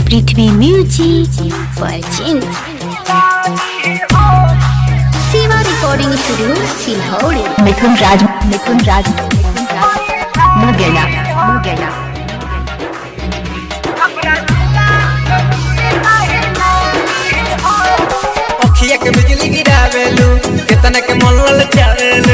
पृथ्वी music Parchin Shiva recording studio Silhauri Mithun Raj Mithun Raj Mithun Raj मुगेला मुगेला अखिया के बिजली गिरावेलू केतना के मन लल चावेलू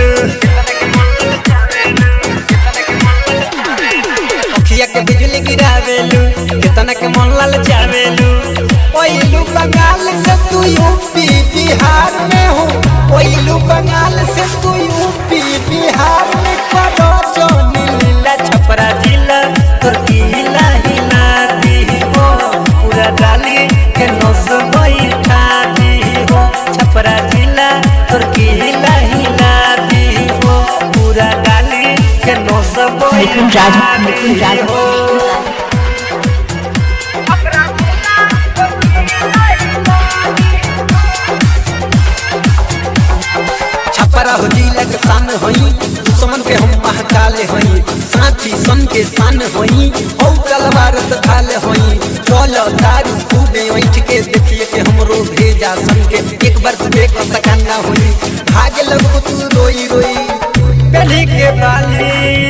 अखिया के बिजली गिरावेलू केतना के मन लल चावेलू ओइलू बंगाल से तू यूपी बिहार में हो ओइलू बंगाल से तू यूपी बिहार में करो जो नीला छपरा जिला तोर किला हिला दी हो पूरा डाली के नस बैठा दी हो छपरा जिला तोर किला हिला दी हो पूरा डाली के नस मिथुन राज बैठा मिथुन दी राज हो छपरा हो जिला के शान होई दुश्मन के हम महकाले होई साथी सन के शान होई हौ तलवार से ढाले होई चलो दारू खूबे ऐठ के देखिए के हमरो भेजा सन के एक बार तू देख सकाना होई भागे लगो तू रोई रोई पहले के बाली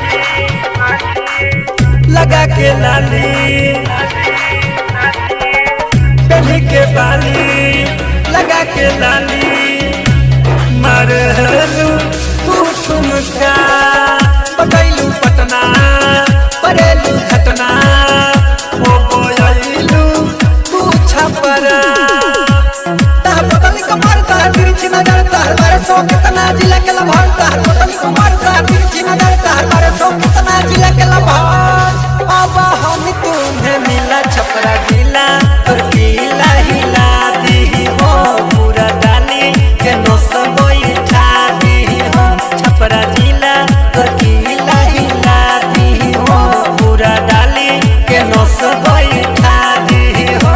लगा के लाली पहले के बाली लगा के लाली मरलू तू ठुमका पटैलू पटना परेलू घटना ओ बोयलू तू छपरा ताह पतली कमर ताह तिरछी नजर ताह बारे सौ कितना जिला के लभार ताह पतली कमर ताह तिरछी नजर ताह बारे सौ कितना जिला के लभार अब हम तुम्हें मिला छपरा जिला और किला हिला दी हो पूरा डाली के नस बैठा दी हो छपरा जिला और किला हिला दी हो पूरा डाली के नस बैठा दी हो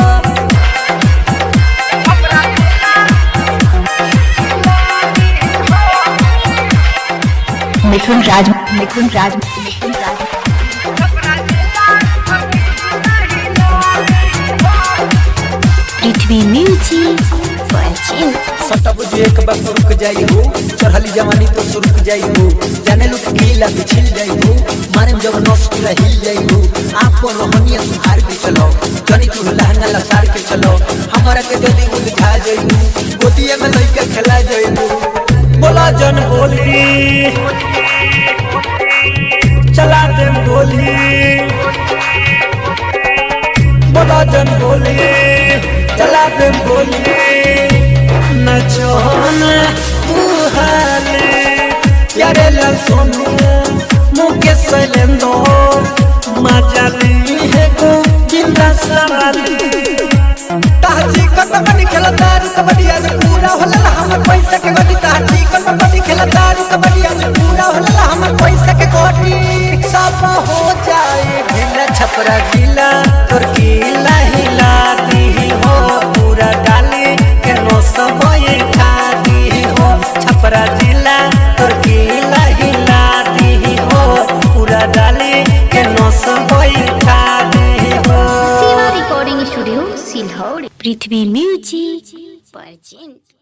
मिथुन राज मिथुन राज मिथुन राज पृथ्वी म्यूजिक परचिन सटब जो एक बार तो रुक जाई हो चढ़ली जवानी तो सुरुक जाई हो जाने लुक गीला बिछिल जाई हो मारे में जब नस पूरा हिल जाई हो आपको रोहनिया सुधार के चलो जनी तू लहंगा लसार के चलो हमारा के जल्दी उलझा जाई हो गोदिया में लइका खेला जाई हो बोला जन बोली चला दे गोली बोला जन बोली चला दे गोली नचोन तू हाले यारे ला सोनू मुके सलेंदो मजाली है को जिंदा सवाली ताजी कबड्डी खेला दारू कबड्डी आज पूरा होला हमर पैसा के गड्डी ताजी कबड्डी खेला दारू कबड्डी आज पूरा होला हमर पैसा के गड्डी सब हो जाए ढीला छपरा गीला तोर गीला हिला दी हो पूरा डाली के नस बैठा दी हो छपरा जिला तोर गीला हिला दी हो पूरा डाली के नस बैठा दी हो Shiva recording studio Silhauri Prithvi music परचिन